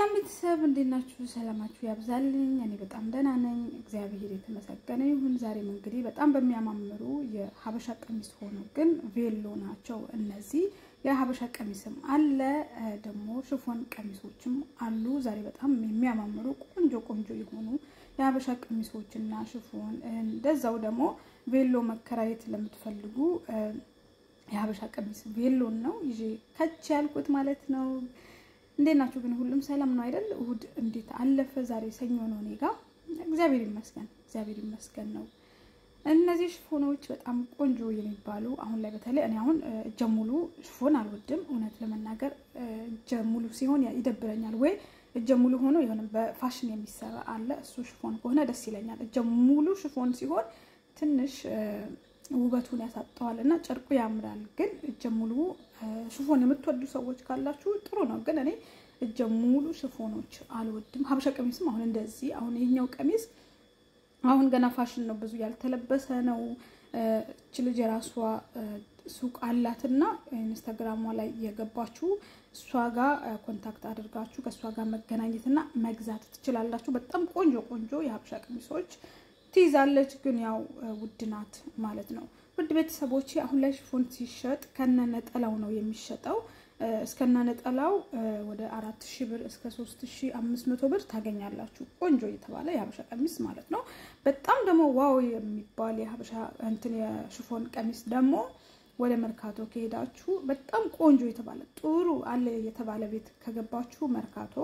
ሰላም ቤተሰብ እንዴት ናችሁ? ሰላማችሁ ያብዛልኝ። እኔ በጣም ደህና ነኝ፣ እግዚአብሔር የተመሰገነ ይሁን። ዛሬም እንግዲህ በጣም በሚያማምሩ የሀበሻ ቀሚስ ሆኖ ግን ቬሎ ናቸው እነዚህ። የሀበሻ ቀሚስም አለ ደግሞ ሽፎን ቀሚሶችም አሉ። ዛሬ በጣም የሚያማምሩ ቆንጆ ቆንጆ የሆኑ የሀበሻ ቀሚሶችና ሽፎን እንደዛው ደግሞ ቬሎ መከራየት ለምትፈልጉ የሀበሻ ቀሚስ ቬሎን ነው ይዤ ከች ያልኩት ማለት ነው። እንዴት ናችሁ ግን? ሁሉም ሰላም ነው አይደል? እሁድ እንዴት አለፈ? ዛሬ ሰኞ ነው እኔ ጋ። እግዚአብሔር ይመስገን፣ እግዚአብሔር ይመስገን ነው። እነዚህ ሽፎኖች በጣም ቆንጆ የሚባሉ አሁን ላይ በተለይ እኔ አሁን እጀ ሙሉ ሽፎን አልወድም። እውነት ለመናገር እጀ ሙሉ ሲሆን ይደብረኛል። ወይ እጀ ሙሉ ሆኖ የሆነ በፋሽን የሚሰራ አለ፣ እሱ ሽፎን ከሆነ ደስ ይለኛል። እጀ ሙሉ ሽፎን ሲሆን ትንሽ ውበቱን ያሳጠዋል እና ጨርቁ ያምራል። ግን እጀ ሙሉ ሽፎን የምትወዱ ሰዎች ካላችሁ ጥሩ ነው። ግን እኔ እጀ ሙሉ ሽፎኖች አልወድም። ሀበሻ ቀሚስም አሁን እንደዚህ አሁን ይሄኛው ቀሚስ አሁን ገና ፋሽን ነው፣ ብዙ ያልተለበሰ ነው። እች ልጅ የራሷ ሱቅ አላትና ኢንስታግራሟ ላይ የገባችሁ እሷ ጋር ኮንታክት አድርጋችሁ ከእሷ ጋር መገናኘትና መግዛት ትችላላችሁ። በጣም ቆንጆ ቆንጆ የሀበሻ ቀሚሶች ትይዛለች ግን ያው ውድ ናት ማለት ነው። ውድ ቤተሰቦች አሁን ላይ ሽፎን ሲሸጥ ከነ ነጠላው ነው የሚሸጠው። እስከነ ነጠላው ወደ አራት ሺህ ብር እስከ ሶስት ሺህ አምስት መቶ ብር ታገኛላችሁ። ቆንጆ የተባለ የሀበሻ ቀሚስ ማለት ነው። በጣም ደግሞ ዋው የሚባል የሀበሻ እንትን የሽፎን ቀሚስ ደግሞ ወደ መርካቶ ከሄዳችሁ በጣም ቆንጆ የተባለ ጥሩ አለ የተባለ ቤት ከገባችሁ መርካቶ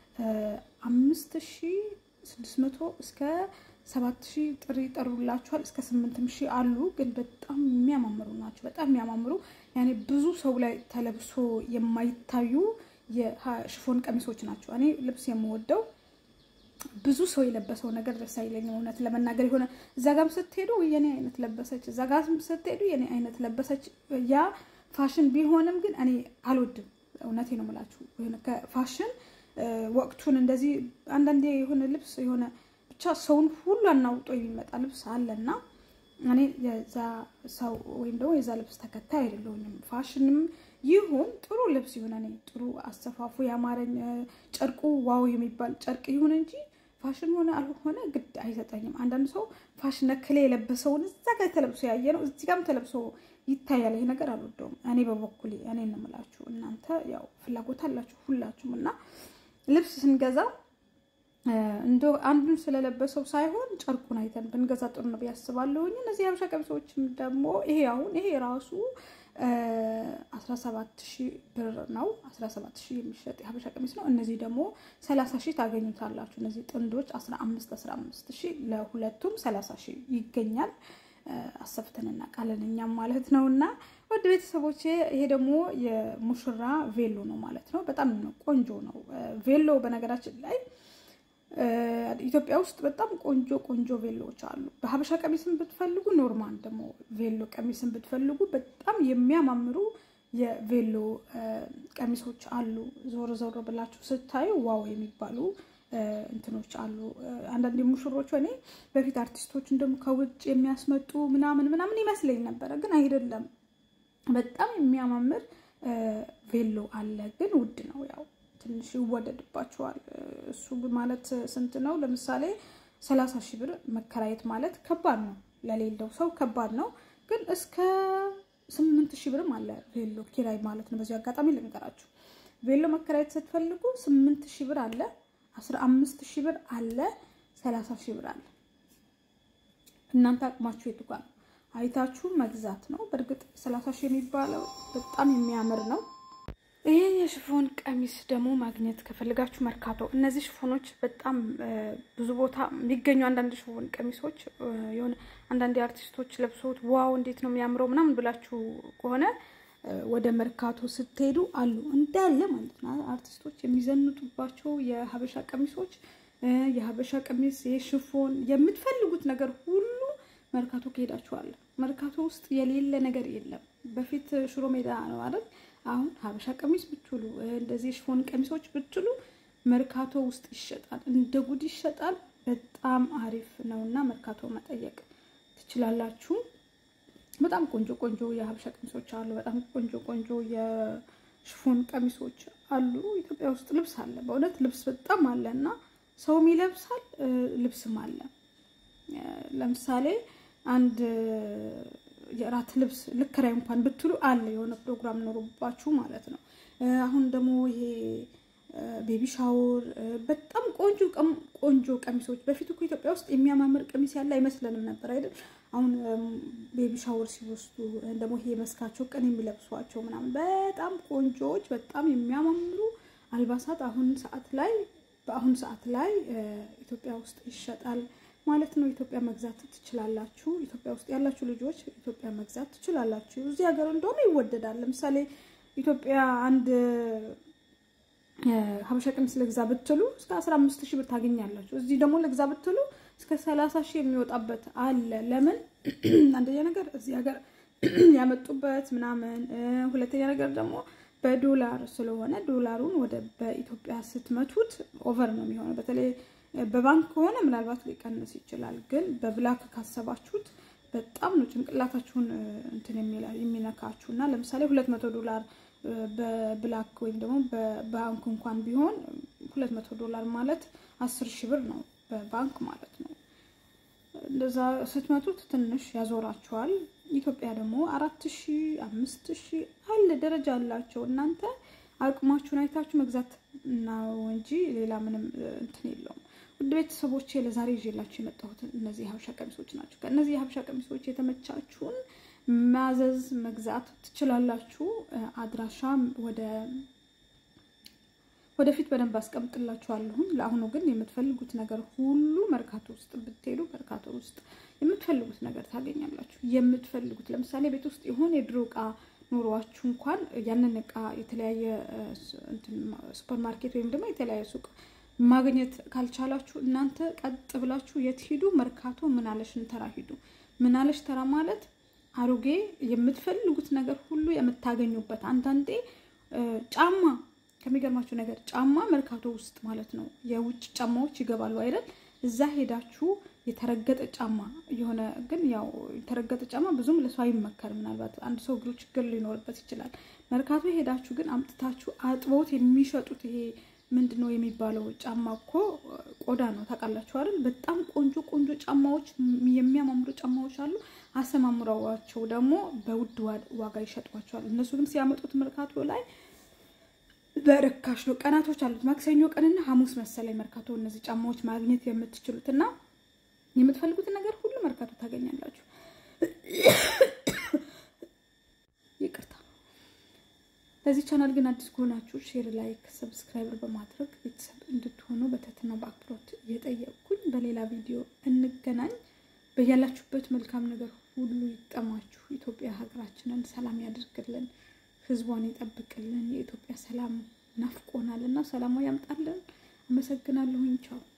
አምስት ሺህ ስድስት መቶ እስከ ሰባት ሺህ ጥሪ ይጠሩላችኋል። እስከ ስምንትም ሺህ አሉ። ግን በጣም የሚያማምሩ ናቸው። በጣም የሚያማምሩ ያኔ ብዙ ሰው ላይ ተለብሶ የማይታዩ የሽፎን ቀሚሶች ናቸው። እኔ ልብስ የምወደው ብዙ ሰው የለበሰው ነገር ደስ አይለኝም። እውነት ለመናገር የሆነ እዛ ጋም ስትሄዱ የኔ አይነት ለበሰች፣ እዛ ጋም ስትሄዱ የኔ አይነት ለበሰች። ያ ፋሽን ቢሆንም ግን እኔ አልወድም። እውነቴ ነው የምላችሁ ከፋሽን ወቅቱን እንደዚህ አንዳንዴ የሆነ ልብስ የሆነ ብቻ ሰውን ሁሉ አናውጦ የሚመጣ ልብስ አለና እኔ የዛ ሰው ወይም ደግሞ የዛ ልብስ ተከታይ አይደለሁኝም። ፋሽንም ይሁን ጥሩ ልብስ ይሁን እኔ ጥሩ አሰፋፉ ያማረኝ ጨርቁ ዋው የሚባል ጨርቅ ይሁን እንጂ ፋሽን ሆነ አልሆነ ግድ አይሰጠኝም። አንዳንድ ሰው ፋሽን ነክሌ የለበሰውን እዛ ጋር ተለብሶ ያየ ነው እዚህ ጋርም ተለብሶ ይታያል። ይሄ ነገር አልወደውም እኔ በበኩሌ እኔ እንምላችሁ እናንተ ያው ፍላጎት አላችሁ ሁላችሁም እና ልብስ ስንገዛ እንደ አንዱን ስለለበሰው ሳይሆን ጨርቁን አይተን ብንገዛ ጥሩ ነው ብዬ አስባለሁኝ። እነዚህ የሀበሻ ቀሚሶችም ደግሞ ይሄ አሁን ይሄ ራሱ 17 ሺህ ብር ነው። 17 ሺህ የሚሸጥ የሀበሻ ቀሚስ ነው። እነዚህ ደግሞ 30 ሺህ ታገኙታላችሁ። እነዚህ ጥንዶች 15 15 ሺህ ለሁለቱም 30 ሺህ ይገኛል። አሰፍተን እናውቃለን እኛም ማለት ነው። እና ወደ ቤተሰቦቼ ይሄ ደግሞ የሙሽራ ቬሎ ነው ማለት ነው። በጣም ቆንጆ ነው ቬሎ በነገራችን ላይ ኢትዮጵያ ውስጥ በጣም ቆንጆ ቆንጆ ቬሎዎች አሉ። በሀበሻ ቀሚስን ብትፈልጉ ኖርማል ደግሞ ቬሎ ቀሚስን ብትፈልጉ በጣም የሚያማምሩ የቬሎ ቀሚሶች አሉ። ዞር ዞር ብላችሁ ስታዩ ዋው የሚባሉ እንትኖች አሉ። አንዳንድ ሙሽሮች እኔ በፊት አርቲስቶች እንደም ከውጭ የሚያስመጡ ምናምን ምናምን ይመስለኝ ነበረ፣ ግን አይደለም። በጣም የሚያማምር ቬሎ አለ፣ ግን ውድ ነው ያው ትንሽ ይወደድባቸዋል። እሱ ማለት ስንት ነው? ለምሳሌ ሰላሳ ሺህ ብር መከራየት ማለት ከባድ ነው፣ ለሌለው ሰው ከባድ ነው። ግን እስከ ስምንት ሺህ ብርም አለ ቬሎ ኪራይ ማለት ነው። በዚህ አጋጣሚ ልንገራችሁ፣ ቬሎ መከራየት ስትፈልጉ ስምንት ሺህ ብር አለ፣ አስራ አምስት ሺህ ብር አለ፣ ሰላሳ ሺህ ብር አለ። እናንተ አቅማችሁ የቱ ጋር ነው? አይታችሁ መግዛት ነው። በእርግጥ ሰላሳ ሺህ የሚባለው በጣም የሚያምር ነው። ይህን የሽፎን ቀሚስ ደግሞ ማግኘት ከፈልጋችሁ መርካቶ፣ እነዚህ ሽፎኖች በጣም ብዙ ቦታ የሚገኙ አንዳንድ ሽፎን ቀሚሶች የሆነ አንዳንድ አርቲስቶች ለብሶት ዋው እንዴት ነው የሚያምረው ምናምን ብላችሁ ከሆነ ወደ መርካቶ ስትሄዱ አሉ እንዳለ ማለት ነው። አርቲስቶች የሚዘንጡባቸው የሀበሻ ቀሚሶች፣ የሀበሻ ቀሚስ፣ የሽፎን የምትፈልጉት ነገር ሁሉ መርካቶ ከሄዳችኋል። መርካቶ ውስጥ የሌለ ነገር የለም። በፊት ሽሮ ሜዳ ነው አይደል? አሁን ሀበሻ ቀሚስ ብትሉ እንደዚህ ሽፎን ቀሚሶች ብትሉ መርካቶ ውስጥ ይሸጣል፣ እንደ ጉድ ይሸጣል። በጣም አሪፍ ነው እና መርካቶ መጠየቅ ትችላላችሁ። በጣም ቆንጆ ቆንጆ የሀበሻ ቀሚሶች አሉ። በጣም ቆንጆ ቆንጆ የሽፎን ቀሚሶች አሉ። ኢትዮጵያ ውስጥ ልብስ አለ፣ በእውነት ልብስ በጣም አለ እና ሰውም ይለብሳል፣ ልብስም አለ። ለምሳሌ አንድ የእራት ልብስ ልከራይ እንኳን ብትሉ አለ የሆነ ፕሮግራም ኖሮባችሁ ማለት ነው። አሁን ደግሞ ይሄ ቤቢ ሻወር በጣም ቆንጆ ቆንጆ ቀሚሶች በፊት እኮ ኢትዮጵያ ውስጥ የሚያማምር ቀሚስ ያለ አይመስለንም ነበር አይደል? አሁን ቤቢ ሻወር ሲወስዱ ደግሞ ይሄ መስካቸው ቀን የሚለብሷቸው ምናምን በጣም ቆንጆዎች በጣም የሚያማምሩ አልባሳት አሁን ሰዓት ላይ በአሁኑ ሰዓት ላይ ኢትዮጵያ ውስጥ ይሸጣል ማለት ነው። ኢትዮጵያ መግዛት ትችላላችሁ። ኢትዮጵያ ውስጥ ያላችሁ ልጆች ኢትዮጵያ መግዛት ትችላላችሁ። እዚህ ሀገር እንደሆነ ይወደዳል። ለምሳሌ ኢትዮጵያ አንድ ሀበሻ ቀሚስ ልግዛ ብትሉ እስከ አስራ አምስት ሺህ ብር ታገኛላችሁ። እዚህ ደግሞ ልግዛ ብትሉ እስከ ሰላሳ ሺህ የሚወጣበት አለ። ለምን? አንደኛ ነገር እዚህ ሀገር ያመጡበት ምናምን፣ ሁለተኛ ነገር ደግሞ በዶላር ስለሆነ ዶላሩን ወደ በኢትዮጵያ ስትመቱት ኦቨር ነው የሚሆነው። በተለይ በባንክ ከሆነ ምናልባት ሊቀንስ ይችላል። ግን በብላክ ካሰባችሁት በጣም ነው ጭንቅላታችሁን እንትን የሚነካችሁ እና ለምሳሌ ሁለት መቶ ዶላር በብላክ ወይም ደግሞ በባንክ እንኳን ቢሆን ሁለት መቶ ዶላር ማለት አስር ሺህ ብር ነው በባንክ ማለት ነው። እንደዛ ስትመቱት ትንሽ ያዞራችኋል። ኢትዮጵያ ደግሞ አራት ሺህ አምስት ሺህ አለ ደረጃ አላቸው። እናንተ አቅማችሁን አይታችሁ መግዛት ነው እንጂ ሌላ ምንም እንትን የለውም። ውድ ቤተሰቦቼ ለዛሬ ይዤላችሁ የመጣሁት እነዚህ የሀበሻ ቀሚሶች ናቸው። ከእነዚህ የሀበሻ ቀሚሶች የተመቻችሁን ማዘዝ መግዛት ትችላላችሁ። አድራሻ ወደ ወደፊት በደንብ አስቀምጥላችኋለሁኝ። ለአሁኑ ግን የምትፈልጉት ነገር ሁሉ መርካቶ ውስጥ ብትሄዱ መርካቶ ውስጥ የምትፈልጉት ነገር ታገኛላችሁ። የምትፈልጉት ለምሳሌ ቤት ውስጥ የሆነ የድሮ እቃ ኑሯችሁ እንኳን ያንን እቃ የተለያየ ሱፐር ማርኬት ወይም ደግሞ የተለያየ ሱቅ ማግኘት ካልቻላችሁ እናንተ ቀጥ ብላችሁ የት ሂዱ? መርካቶ ምናለሽ ተራ ሂዱ። ምናለሽ ተራ ማለት አሮጌ የምትፈልጉት ነገር ሁሉ የምታገኙበት። አንዳንዴ ጫማ ከሚገርማችሁ ነገር ጫማ መርካቶ ውስጥ ማለት ነው የውጭ ጫማዎች ይገባሉ አይደል? እዛ ሄዳችሁ የተረገጠ ጫማ የሆነ ግን ያው የተረገጠ ጫማ ብዙም ለሰው አይመከርም። ምናልባት አንድ ሰው እግሩ ችግር ሊኖርበት ይችላል። መርካቶ ሄዳችሁ ግን አምጥታችሁ አጥበውት የሚሸጡት ይሄ ምንድን ነው የሚባለው ጫማ እኮ ቆዳ ነው ታውቃላችሁ አይደል? በጣም ቆንጆ ቆንጆ ጫማዎች የሚያማምሩ ጫማዎች አሉ። አሰማምረዋቸው ደግሞ በውድ ዋጋ ይሸጧቸዋል። እነሱ ግን ሲያመጡት መርካቶ ላይ በርካሽ ነው። ቀናቶች አሉት። ማክሰኞ ቀንና ሐሙስ መሰለኝ መርካቶ እነዚህ ጫማዎች ማግኘት የምትችሉት እና የምትፈልጉትን ነገር ሁሉ መርካቶ ታገኛላችሁ። ይቅርታ። ለዚህ ቻናል ግን አዲስ ከሆናችሁ ሼር፣ ላይክ፣ ሰብስክራይበር በማድረግ ቤተሰብ እንድትሆኑ በትህትና በአክብሮት እየጠየቅኩኝ በሌላ ቪዲዮ እንገናኝ። በያላችሁበት መልካም ነገር ሁሉ ይጠማችሁ። ኢትዮጵያ ሀገራችንን ሰላም ያድርግልን፣ ሕዝቧን ይጠብቅልን። የኢትዮጵያ ሰላም ናፍቆናል እና ሰላሟ ያምጣልን። አመሰግናለሁኝ። ቻው